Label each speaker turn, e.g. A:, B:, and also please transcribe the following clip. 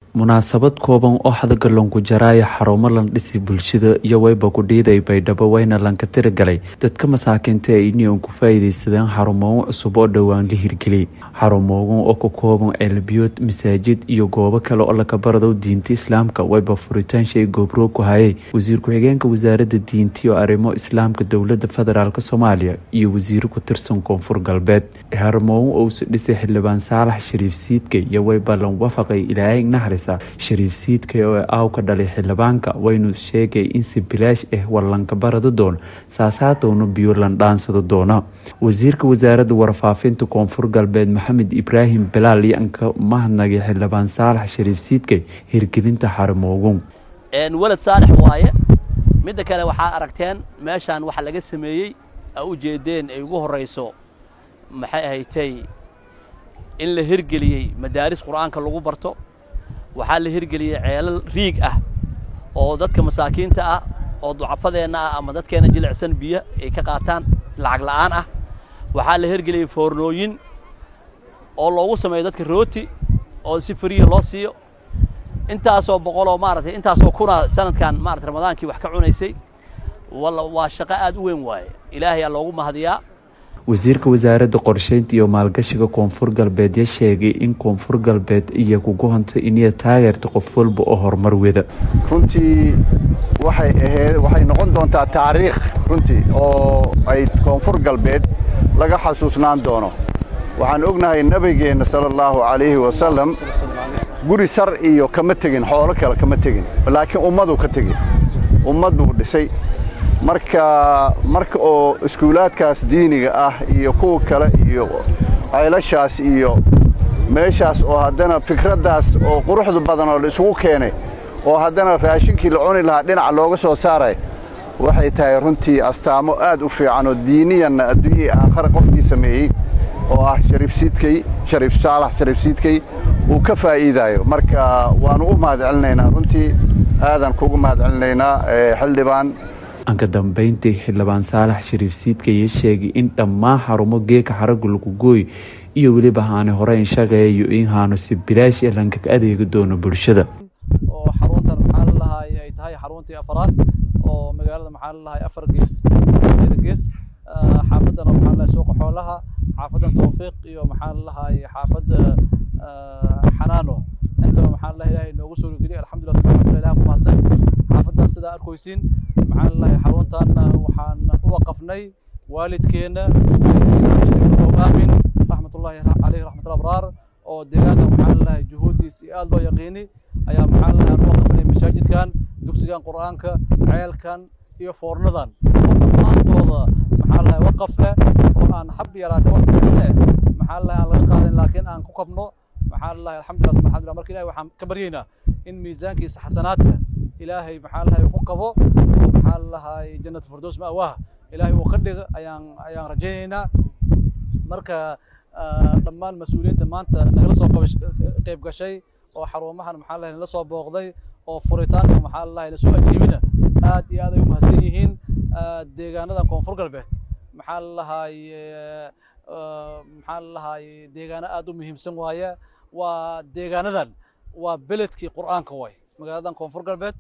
A: munaasabad kooban oo xadaga lonku jaraayo xarumo lan dhisi bulshada iyo wayba kudhiiday baydhabo wayna lanka tiri galay dadka masaakiinta ee ini ku faa'iidaysadeen xarumoogan cusub oo dhowaan la hirgeliyay xarumoogan oo ka kooban ceelbiyood masaajid iyo goobo kale oo laga barado diinta islaamka wayba furitaan shay goobrow ku hayay wasiir ku-xigeenka wasaaradda diinta iyo arrimo islaamka dowlada federaalk soomaaliya iyo wasiiro ku tirsan koonfur galbeed xarumoogan ousu dhisay xildhibaan saalax shariif siidka iyo wayba lan wafaqay ilaahay naxris shariif siidka oo aaw ka dhalay xildhibaanka waynu sheegay in si bilaash ah wallanka barada doono saasaatowna biyo landhaansado doona wasiirka wasaaradda warfaafinta koonfur galbeed maxamed ibraahim bilaal yanka mahadnagay xildhibaan saalax shariif siidkay hirgelinta xarimoogun
B: walad saalex waaye midda kale waxaa aragteen meeshaan waxa laga sameeyey a u jeedeen ay ugu horrayso maxay ahaydtay in la hirgeliyey madaaris qur'aanka lagu barto waxaa la hirgeliyey ceelal riig ah oo dadka masaakiinta ah oo ducafadeenna ah ama dadkeena jilicsan biyo ay ka qaataan lacag la'aan ah waxaa la hirgeliyey foornooyin oo loogu sameeyo dadka rooti oo si fariya loo siiyo intaasoo boqoloo maaragtay intaasoo kuna sanadkan maarata ramadaankii wax ka cunaysay walla waa shaqo aad u weyn waaye ilaahay aa loogu mahadiyaa
A: wasiirka wasaaradda qorsheynta iyo maalgashiga koonfur galbeed ya sheegay in koonfur galbeed iyo kugu hontay iniya taageerta qof walba oo horumar weda
C: runtii waxay ahayd waxay noqon doontaa taariikh runtii oo ay koonfur galbeed laga xasuusnaan doono waxaan ognahay nebigeenna sala allahu calayhi wasalam guri sar iyo kama tegin xoolo kale kama tegin laakiin ummaduu ka tegin ummad buu dhisay marka marka oo iskuulaadkaas diiniga ah iyo kuwa kale iyo caylashaas iyo meeshaas oo haddana fikraddaas oo quruxda badan oo la isugu keenay oo haddana raashinkii la cuni lahaa dhinaca looga soo saaray waxay tahay runtii astaamo aad u fiican oo diiniyanna adduunyihii aakhare qofkii sameeyey oo ah shariif siidkay shariif saalax shariif siidkay uu ka faa'iidaayo marka waanu u mahad celinaynaa runtii aadan kugu mahad celinaynaa xildhibaan
A: anka dambayntii xildhibaan saalax shariif siidka iyo sheegay in dhammaan xarumo geeka xaraga lagu gooy iyo weliba haani horeyn shaqeeyo in haano si bilaash ee lankaga adeegi doono bulshada
D: oo xaruntan maxaa la lahaay ay tahay xaruntii afaraad oo magaalada maxaa la lahaay afar gees gees xaafadana maxaa la suuqa xoolaha xaafadan tawfiiq iyo maxaa la lahaay xaafadda xanaano intaba maxaa la ilaahay noogu soo geliy alxamdulillah alxamdulillah ku mahadsan xaafadan sidaa arkaysiin maxaa la lahaay xaruntan waxaan u waqafnay waalidkeena aamin raxmatullahi caleyhi raxmatul abraar oo deegaanka maxaa la lahaay juhuuddiis iyo aad loo yaqiini ayaa maxaa la lahaay u waqafnay masaajidkan dugsigan qur'aanka ceelkan iyo foornadan oo dhammaantooda maxaa la lahaay waqaf eh oo aan hab yaraatay wax beese eh maxaa la lahaay aan laga qaadan laakiin aan ku kabno maxaa la lahaay alxamdulillah alxamdulillah marka ilahay waxaan ka baryaynaa in miisaankiisa xasanaadka ilaahay maxaa la lahaay ku qabo oo maxaa la lahaay jannat firdows ma'waaha ilaahay uu ka dhiga ayaan ayaan rajaynaynaa marka dhammaan mas-uuliyiinta maanta nagala soo qayb gashay oo xarumahan maxaa la lahaay nala soo booqday oo furitaanka maxaa la lahaay lasoo ajiibina aad iyo aad ay u mahadsan yihiin deegaanadan koonfur galbeed maxaa la lahaay maxaa la lahaay deegaano aad u muhiimsan waaye waa deegaanadan waa beledkii qur'aanka waay magaaladan koonfur galbeed